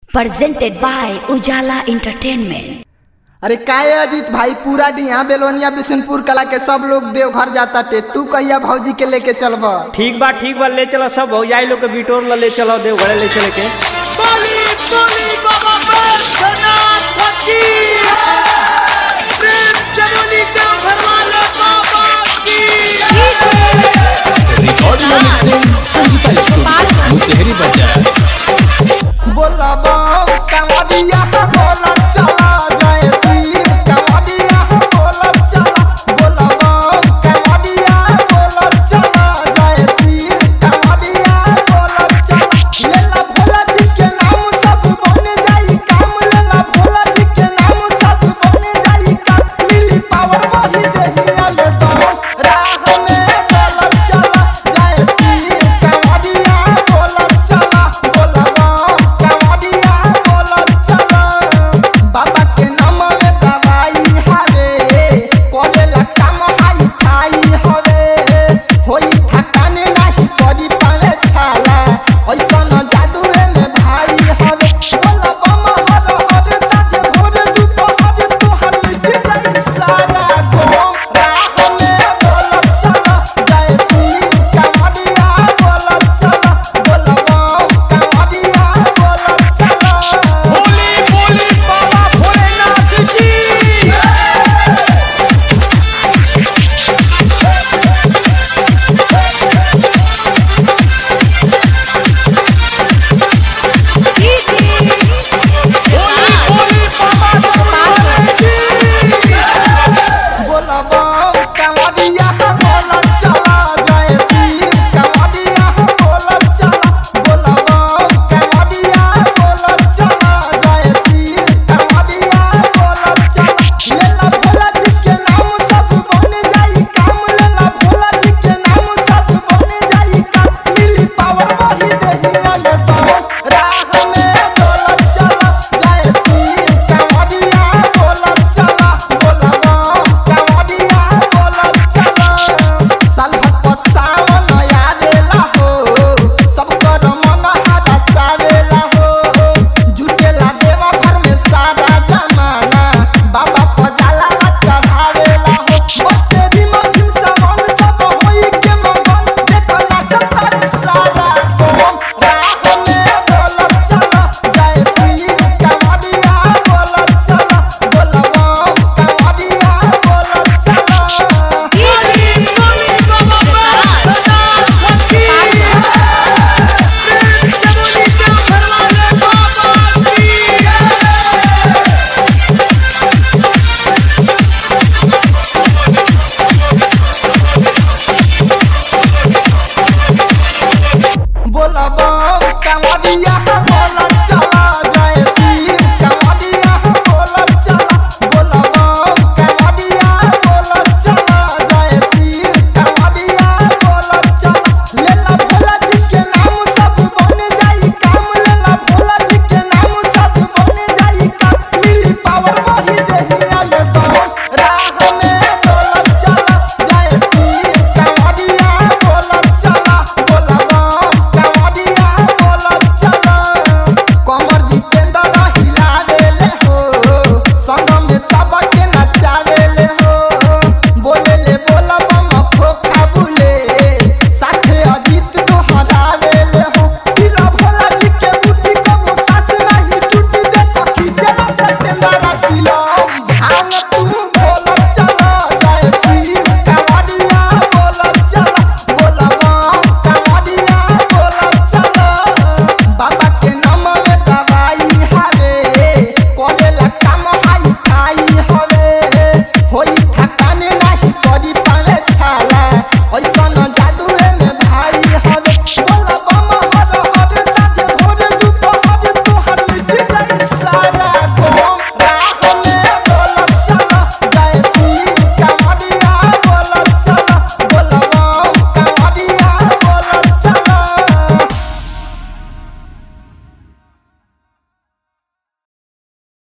presented by Ujala Entertainment. अरे काय अजीत भाई पूरा डिहा बेलोनिया बिशनपुर कला के सब लोग देवघर जाता टे तू कहिया भौजी के लेके चलब ठीक बा ठीक बा ले चलो सब हो जाए लोग के बिटोर ला ले चलो देव घरे ले चले के recording mixing Sangeeta studio Musahri बाजार बोल